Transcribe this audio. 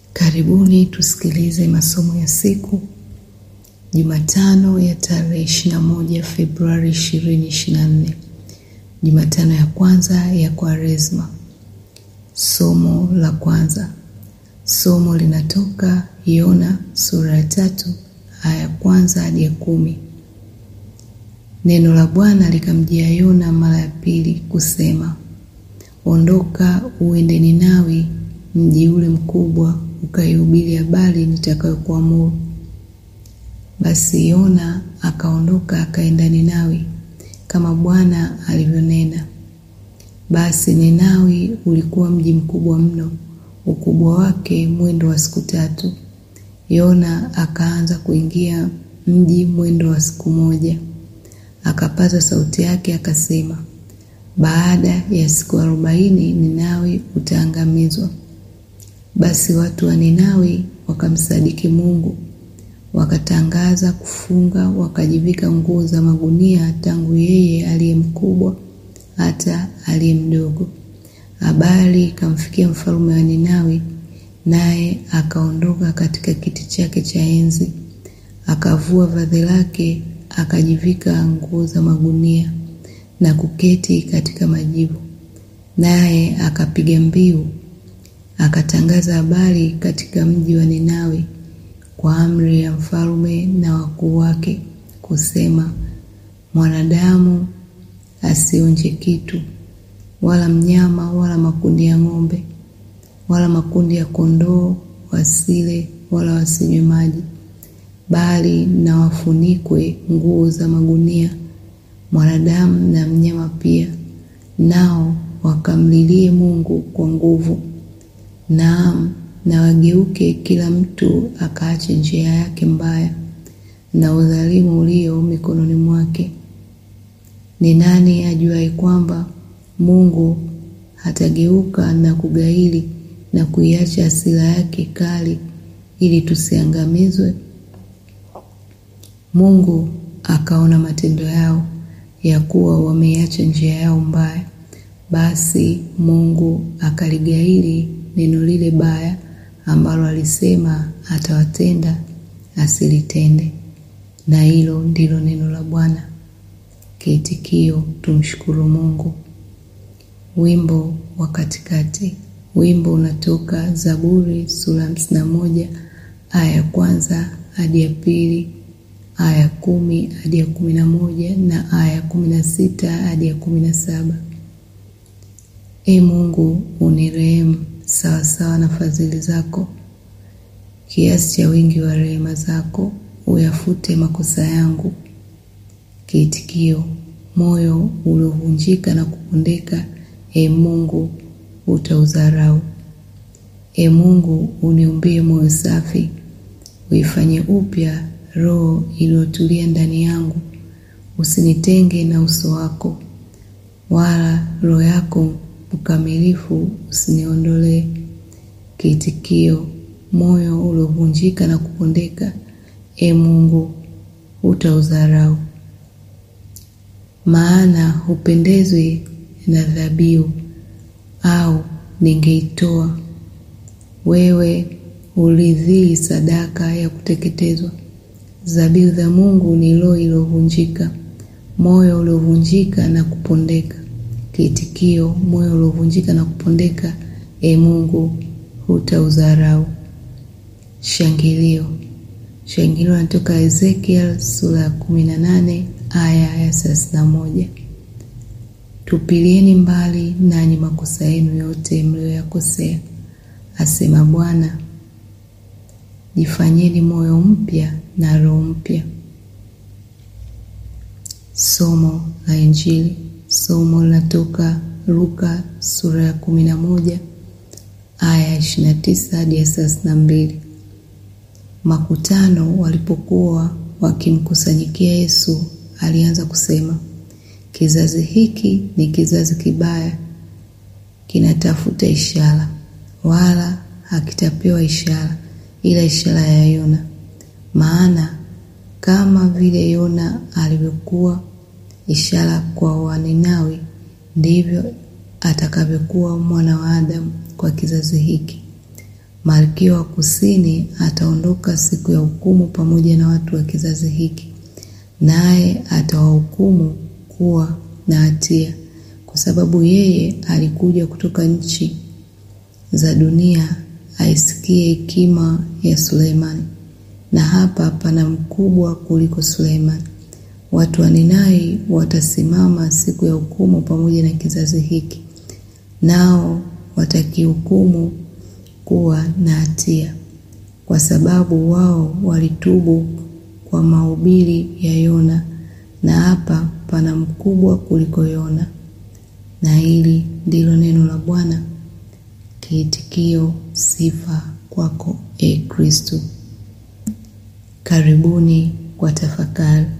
Karibuni tusikilize masomo ya siku Jumatano ya tarehe 21 Februari 2024, Jumatano ya kwanza ya Kwaresma. Somo la kwanza, somo linatoka Yona sura ya tatu aya ya kwanza hadi ya kumi. Neno la Bwana likamjia Yona mara ya pili kusema, ondoka uende Ninawi, mji ule mkubwa, ukaihubiri habari nitakayokuamuru. Basi Yona akaondoka akaenda Ninawi kama Bwana alivyonena. Basi Ninawi ulikuwa mji mkubwa mno, ukubwa wake mwendo wa siku tatu. Yona akaanza kuingia mji mwendo wa siku moja. Akapaza sauti yake akasema, baada ya siku arobaini Ninawi utaangamizwa. Basi watu wa Ninawi wakamsadiki Mungu, wakatangaza kufunga, wakajivika nguo za magunia, tangu yeye aliye mkubwa hata aliye mdogo. Habari ikamfikia mfalme wa Ninawi, naye akaondoka katika kiti chake cha enzi, akavua vazi lake, akajivika nguo za magunia na kuketi katika majivu, naye akapiga mbiu, akatangaza habari katika mji wa Ninawi kwa amri ya mfalme na wakuu wake, kusema, mwanadamu asionje kitu, wala mnyama, wala makundi ya ng'ombe, wala makundi ya kondoo, wasile wala wasinywe maji, bali na wafunikwe nguo za magunia, mwanadamu na mnyama pia, nao wakamlilie Mungu kwa nguvu. Naam, na wageuke kila mtu akaache njia yake mbaya na udhalimu ulio mikononi mwake. Ni nani ajuaye kwamba Mungu hatageuka na kugaili na kuiacha hasira yake kali ili tusiangamizwe? Mungu akaona matendo yao ya kuwa wameiacha njia yao mbaya, basi Mungu akaligaili neno lile baya ambalo alisema atawatenda asilitende. Na hilo ndilo neno la Bwana. Kiitikio: tumshukuru Mungu. Wimbo wa katikati. Wimbo unatoka Zaburi sura hamsini na moja aya ya kwanza hadi ya pili, aya ya kumi hadi ya kumi na moja na aya ya kumi na sita hadi ya kumi na saba. E Mungu, unirehemu sawasawa na fadhili zako, kiasi cha wingi wa rehema zako, uyafute makosa yangu. Kiitikio: moyo uliovunjika na kupondeka, e Mungu, utaudharau. E Mungu, uniumbie moyo safi, uifanye upya roho iliyotulia ndani yangu. Usinitenge na uso wako, wala roho yako mkamilifu usiniondolee. Kiitikio: moyo uliovunjika na kupondeka, e Mungu, utaudharau. Maana hupendezwi na dhabihu, au ningeitoa. Wewe huridhii sadaka ya kuteketezwa. Dhabihu za Mungu ni roho iliyovunjika, moyo uliovunjika na kupondeka. Kiitikio: moyo uliovunjika na kupondeka, e Mungu, hutaudharau. Shangilio. Shangilio natoka Ezekiel sura ya kumi na nane aya ya thelathini na moja. Tupilieni mbali nanyi makosa yenu yote mliyoyakosea, asema Bwana. Jifanyeni moyo mpya na roho mpya. Somo la Injili. Somo linatoka Luka sura ya kumi na moja aya ya ishirini na tisa hadi ya thelathini na mbili. Makutano walipokuwa wakimkusanyikia Yesu, alianza kusema, kizazi hiki ni kizazi kibaya, kinatafuta ishara, wala hakitapewa ishara ila ishara ya Yona. Maana kama vile Yona alivyokuwa ishara kwa Waninawi, ndivyo atakavyokuwa mwana wa Adamu kwa kizazi hiki. Malkia wa Kusini ataondoka siku ya hukumu pamoja na watu wa kizazi hiki, naye atawahukumu kuwa na hatia, kwa sababu yeye alikuja kutoka nchi za dunia aisikie hekima ya Suleimani, na hapa pana mkubwa kuliko Suleimani. Watu wa Ninai watasimama siku ya hukumu pamoja na kizazi hiki, nao watakihukumu kuwa na hatia, kwa sababu wao walitubu kwa mahubiri ya Yona, na hapa pana mkubwa kuliko Yona. Na hili ndilo neno la Bwana. Kiitikio: sifa kwako, e Kristo. Karibuni kwa tafakari.